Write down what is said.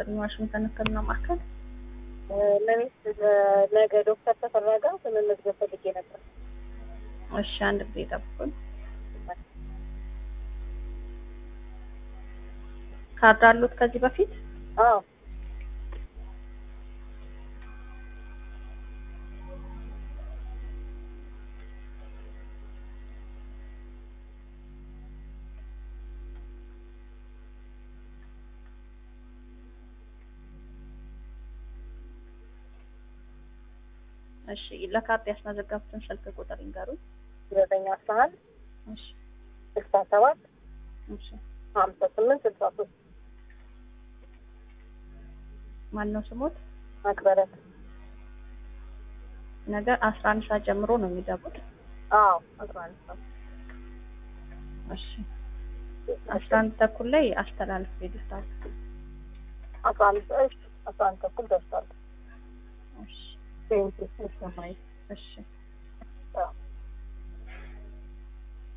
ይስጥልኝ። ዋሽንግተን ሕክምና ማዕከል። ለቤት ነገ ዶክተር ተፈራ ጋር መመዝገብ ፈልጌ ነበር። እሺ አንድ ጊዜ ጠብቁኝ። ካርድ አሉት ከዚህ በፊት? አዎ እሺ ለካርድ ያስመዘገቡትን ስልክ ቁጥር ይንገሩኝ። ዘጠኝ አስራ አንድ እሺ ስልሳ ሰባት እሺ ሀምሳ ስምንት ስልሳ ሶስት ማን ነው ስሞት? አክበረት ነገ አስራ አንድ ሰዓት ጀምሮ ነው የሚገቡት። አዎ አስራ አንድ ሰዓት እሺ አስራ አንድ ተኩል ላይ አስተላልፍ ይልታል። አስራ አንድ እሺ አስራ አንድ ተኩል ደርሷል። እሺ ቴንኪው እሺ እሺ